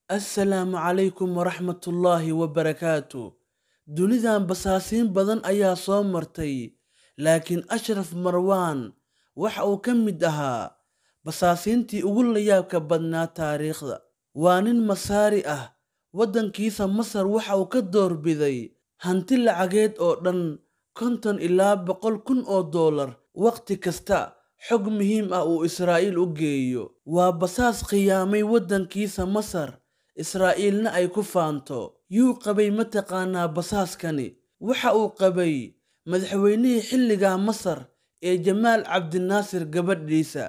assalaamu calaykum waraxmatullaahi wabarakaatu dunidan basaasiin badan ayaa soo martay laakiin ashraf marwaan waxa uu ka mid ahaa basaasiintii ugu layaabka badnaa taariikhda waa nin masaari ah waddankiisa masar waxa uu ka doorbiday hanti lacageed oo dhan konton ilaa boqol kun oo doolar wakhti kasta xog muhiim ah uu israa'iil u geeyo waa basaas khiyaamay waddankiisa masar israa'iilna ay ku faanto yuu qabay mataqaanaa basaaskani waxa uu qabay madaxweynihii xilligaa masar ee jamaal cabdinaasir gabadhiisa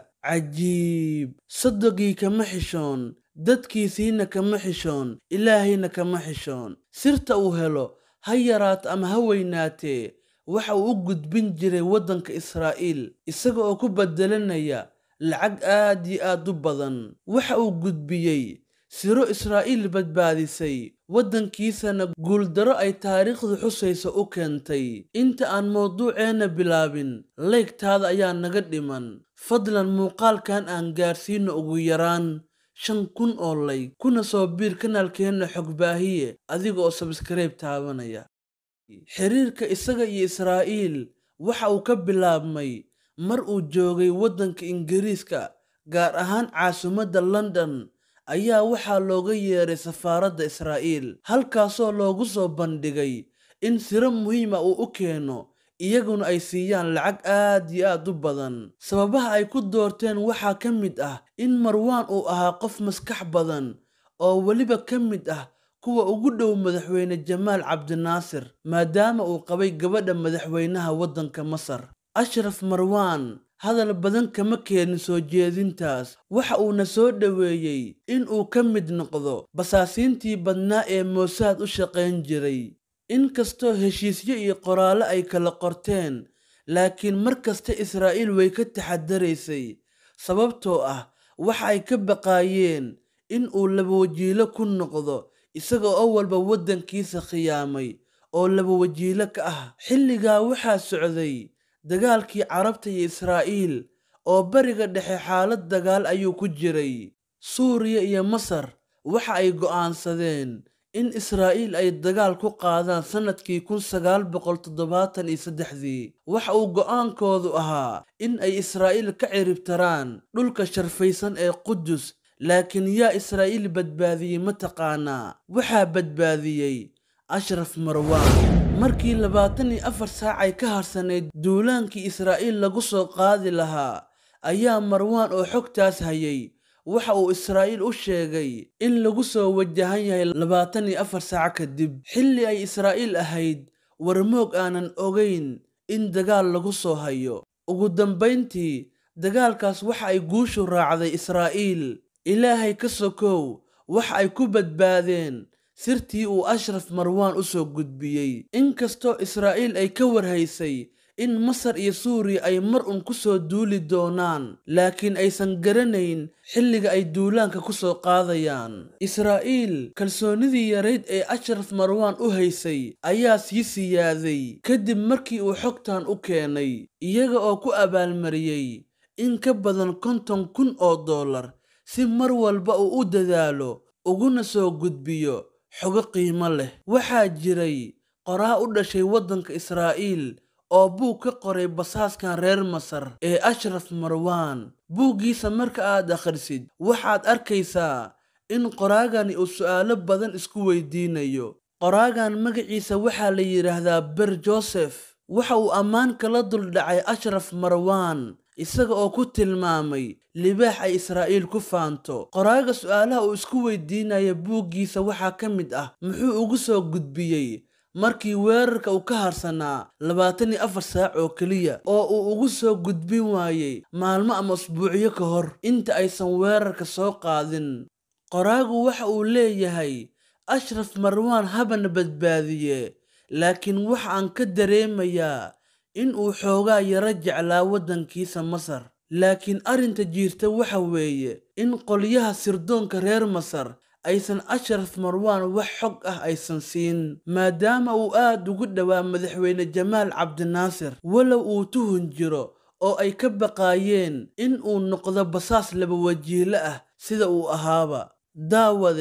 cajiib sodogii kama xishoon dadkiisiina kama xishoon ilaahayna kama xishoon sirta uu helo ha yaraato ama ha weynaatee waxa uu u gudbin jiray waddanka israa'iil isaga oo ku bedelanaya lacag aad iyo aad u badan waxa uu gudbiyey siro israa'iil badbaadisay waddankiisana guuldaro ay taariikhdu xusayso u keentay inta aan mawduuceenna bilaabin leygtaada ayaa naga dhiman fadlan muuqaalkan aan gaarsiino ugu yaraan shan kun oo layg kuna soo biir kanaalkeenna xogbaahiye adiga oo sabskaraib taabanaya xiriirka isaga iyo israa'iil waxa uu ka bilaabmay mar uu joogay waddanka ingiriiska gaar ahaan caasimadda london ayaa waxaa looga yeeray safaaradda israa'iil halkaasoo loogu soo bandhigay in siro muhiima uu u keeno iyaguna ay siiyaan lacag aad iyo aad u badan sababaha ay ku doorteen waxaa ka mid ah in marwaan uu ahaa qof maskax badan oo weliba ka mid ah kuwa ugu dhow madaxweyne jamaal cabdinaasir maadaama uu qabay gabadha madaxweynaha waddanka masar ashraf marwaan hadal badan kama keenin soo jeedintaas waxa uuna soo dhoweeyey in uu ka mid noqdo basaasiintii badnaa ee moosaad u shaqayn jiray inkastoo heshiisyo iyo qoraallo ay kala qorteen laakiin mar kasta israa'iil way ka taxadaraysay sababtoo ah waxa ay ka baqaayeen in uu labawajiilo ku noqdo isaga oo walba waddankiisa khiyaamay oo labawajiilo ka ah xilligaa waxaa socday dagaalkii carabta iyo israa'iil oo bariga dhexe xaalad dagaal ayuu ku jiray suuriya iyo masar waxa ay go'aansadeen in israa'iil ay dagaal ku qaadaan sannadkii kun sagaal boqol toddobaatan iyo saddexdii waxa uu go'aankoodu ahaa in ay israa'iil ka ciribtaraan dhulka sharfaysan ee qudus laakiin yaa israa'iil badbaadiyey mataqaanaa waxaa badbaadiyey ashraf marwaan markii labaatan iyo afar saac ay ka harsanayd duulaankii israa'iil lagu soo qaadi lahaa ayaa marwaan oo xogtaas hayay waxa uu israa'iil u sheegay in lagu soo wajahan yahay labaatan iyo afar saac kadib xilli ay israa'iil ahayd warmoog aanan ogayn in dagaal lagu soo hayo ugu dambayntii dagaalkaas waxa ay guushu raacday israa'iil ilaahay ka sokow waxa ay ku badbaadeen sirtii uu ashraf marwaan u soo gudbiyey inkastoo israa'iil ay ka warhaysay in masar iyo suuriya ay mar un ku soo duuli doonaan laakiin aysan garanayn xilliga ay duulaanka ku soo qaadayaan israa'iil kalsoonidii yarayd ee ashraf marwaan u haysay ayaa sii siyaaday kadib markii uu xogtan u keenay iyaga oo ku abaalmariyey in ka badan konton kun oo dollar si mar walba uu u dadaalo uguna soo gudbiyo xogo qiimo leh waxaa jiray qoraa u dhashay waddanka israa'iil oo buug ka qoray basaaskan reer masar ee ashraf marwaan buuggiisa marka aad akhrisid waxaad arkaysaa in qoraagani uu su'aalo badan isku weydiinayo qoraagan magaciisa waxaa la yidhaahdaa ber josef waxa uu ammaan kala duldhacay ashraf marwaan isaga oo ku tilmaamay libaax ay israa'iil ku faanto qoraaga su'aalaha uu isku weydiinaya buuggiisa waxaa ka mid ah muxuu ugu soo gudbiyey markii weerarka uu ka harsanaa labaatan iyo afar saac oo keliya oo uu ugu soo gudbin waayey maalmo ama usbuucyo ka hor inta aysan weerarka soo qaadin qoraagu waxa uu leeyahay ashraf marwaan habana badbaadiye laakiin waxa aan ka dareemayaa in uu xoogaa yaro jeclaa waddankiisa masar laakiin arrinta jiirta waxa weeye in qolyaha sirdoonka reer masar aysan ashraf marwaan wax xog ah aysan siin maadaama uu aad ugu dhowaa madaxweyne jamaal cabdinaasir walow uu tuhun jiro oo ay ka baqaayeen in uu noqdo basaas laba wajiilo ah sida uu ahaaba daawade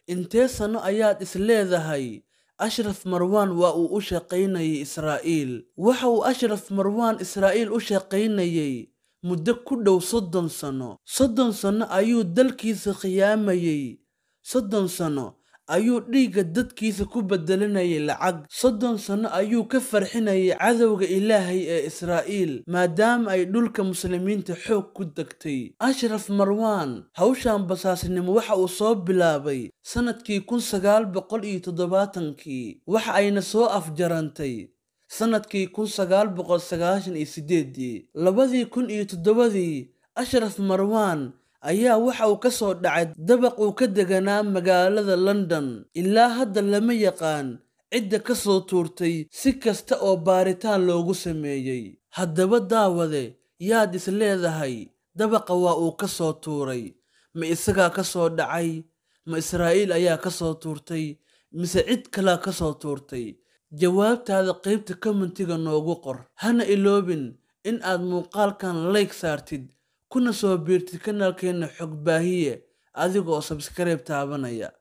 intee sano ayaad is leedahay ashraf marwaan waa uu u shaqaynayay israa'iil waxa uu ashraf marwaan israa'iil u shaqaynayay muddo ku dhow soddon sano soddon sano ayuu dalkiisa khiyaamayey soddon sano ayuu dhiigga dadkiisa ku bedelanayay lacag soddon sano ayuu ka farxinayay cadowga ilaahay ee israa'iil maadaama ay dhulka muslimiinta xoog ku degtay ashraf marwaan hawshan basaasnimo waxa uu soo bilaabay sannadkii kun sagaal boqol iyo toddobaatankii waxa ayna soo afjarantay sannadkii kun sagaal boqol sagaashan iyo sideedii labadii kun iyo toddobadii ashraf marwaan ayaa waxa uu ka soo dhacay dabaq uu ka deganaa magaalada london ilaa hadda lama yaqaan cidda ka soo tuurtay si kasta oo baaritaan loogu sameeyey haddaba daawade yaad is leedahay dabaqa waa uu ka soo tuuray ma isagaa ka soo dhacay ma israa'iil ayaa ka soo tuurtay mise cid kalaa ka soo tuurtay jawaabtaada qaybta kommentiga noogu qor hana iloobin in aad muuqaalkan layg saartid kuna soo biirtid kanaalkeenna xog baahiye adigoo sabskaraib taabanaya